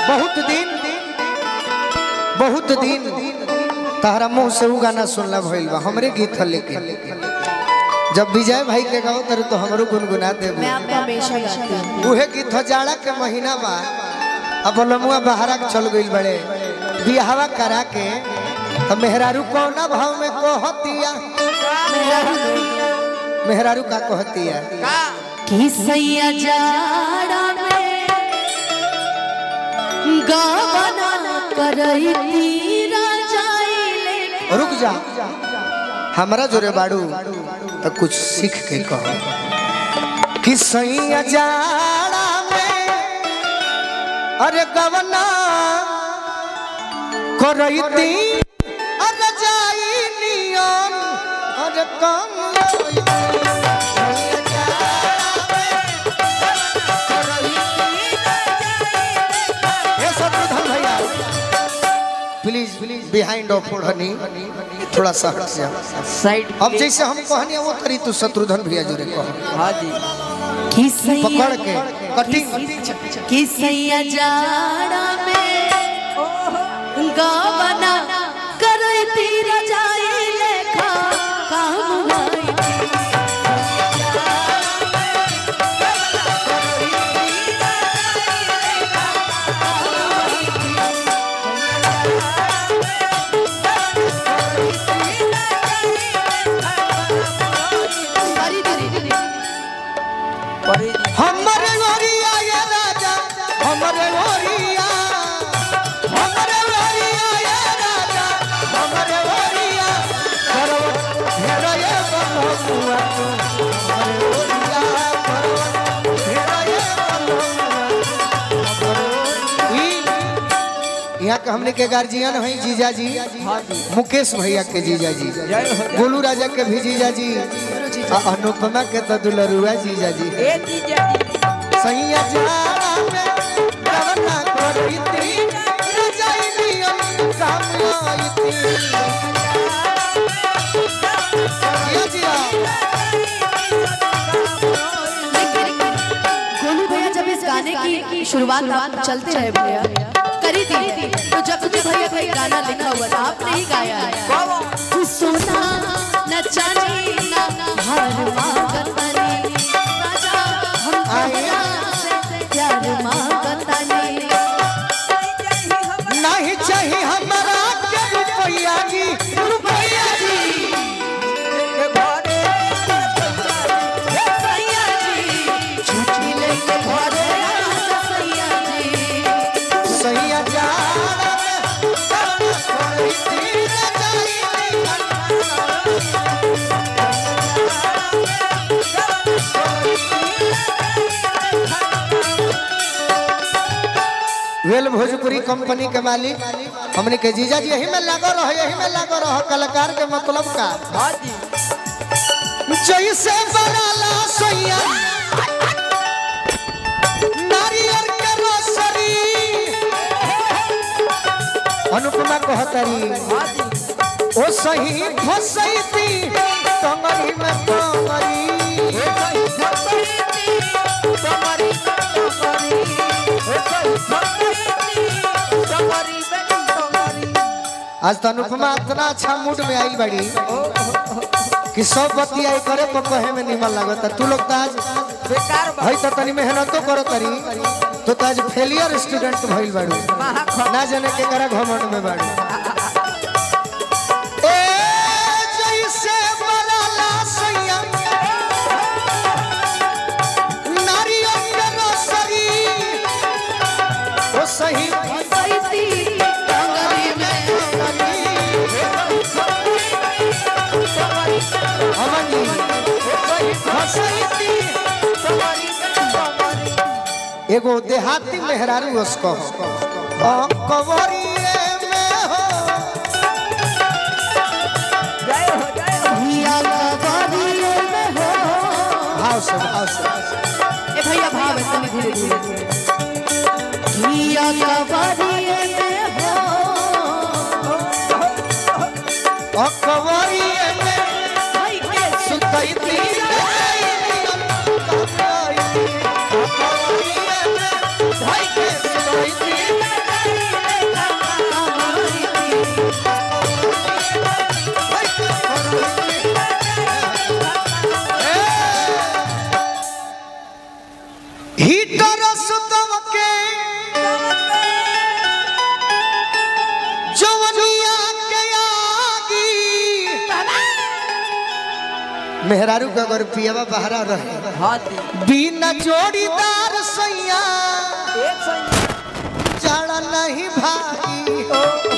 बहुत दिन बहुत दिन तारा मुंह से उ गाना सुनला भइल बा हमरे गीत ह लेकिन जब विजय भाई के गाओ तर तो हमरो गुनगुना देबू मैं आपको हमेशा गाती हूँ उहे गीत ह जाड़ा के महीना बा अब लमुआ बहरा के चल गइल बड़े बियाहवा करा के तो मेहरारू कौना भाव में कहतिया मेहरारू का कहतिया कि सैया जाड़ा में गावना करई राजाइले रुक जा हमरा जोरे बाड़ू तो कुछ सीख के कहो कि सैया जाड़ा में अरे गवना करैती अरे जाई नियम अरे कम हे शत्रुघ्न भैया प्लीज प्लीज बिहाइंड ऑफ ओढ़नी थोड़ा सा हट जा साइड अब जैसे हम कहनी वो करी तू शत्रुघ्न भैया जोरे कहो हाँ जी कि सैया पकड़ के कटिंग कि सैया जाड़ा में गावना करई राजाइले खा काम आई अरे रे रे रे परी जी हमरे गोरिया ये राजा हमरे गोरिया हमरे गोरिया ये राजा हमरे गोरिया करवट घेरा ये बलहुआ तू हमरे गोरिया करवट घेरा ये बलहुआ ई यहाँ के हमने के गार्जियन है जीजा जी हाँ जी मुकेश भैया के जीजा जी जय हो जय गोलू राजा के भी जीजा जी आ अनुपमा के तो दुलरुआ जीजा जी ए जीजा जी सैया जाड़ा में रवना करती रजाइलियम काम आईती जिया जिया गोलू भैया जब इस गाने की शुरुआत आप चलते रहे भैया करी थी तो जब भी भैया का ये गाना लिखा हुआ था आपने ही गाया है तू सोना न चांदी न हार मांगतानी राजा हम तोहरा से प्यार मांगतानी नहीं चाहिए हमारा के रुपैया जी रुपैया जी सैया जी छुट्टी लेके घरे आजा सैया जी सैया जाड़ा में रवना करती रजाइलियम वेल भोजपुरी कंपनी के मालिक हमने के जीजा जी यही में लागो रहो यही में लागो रहो कलाकार के मतलब का हाँ जी जैसे बनाला सोया नारियल के रोसरी अनुपमा कहतरी हाँ जी ओ सही फसैती टंगरी में टंगरी आज तो अनुपमा इतना अच्छा मूड में आई बड़ी कि सब बतिया करे तो कहे में निमन लागता तू लोग तो आज बेकार हई तो तनी मेहनतो करो तरी तो तो आज फेलियर स्टूडेंट भइल बाड़ू ना जाने के करा घमंड में बाड़ू ए जैसे बनाला सैया नारियल के रोसरी ओ सही सैती टंगरी में अमन जी फसैती एगो देहाती मेहरारू उसको कवरिए में हो जय हो जय हो भैया कबरिए में हो भाव से भाव से ए भैया भाव है तनी धीरे धीरे भैया कबरिए में हो कवरिए में भाई के सुतैती कवरिए में ढाई के सुतैती मेहरारू का अगर पियावा बहरा रहे हाथी बिना जोड़ीदार सैया एक सौ जाड़ा नहीं भागी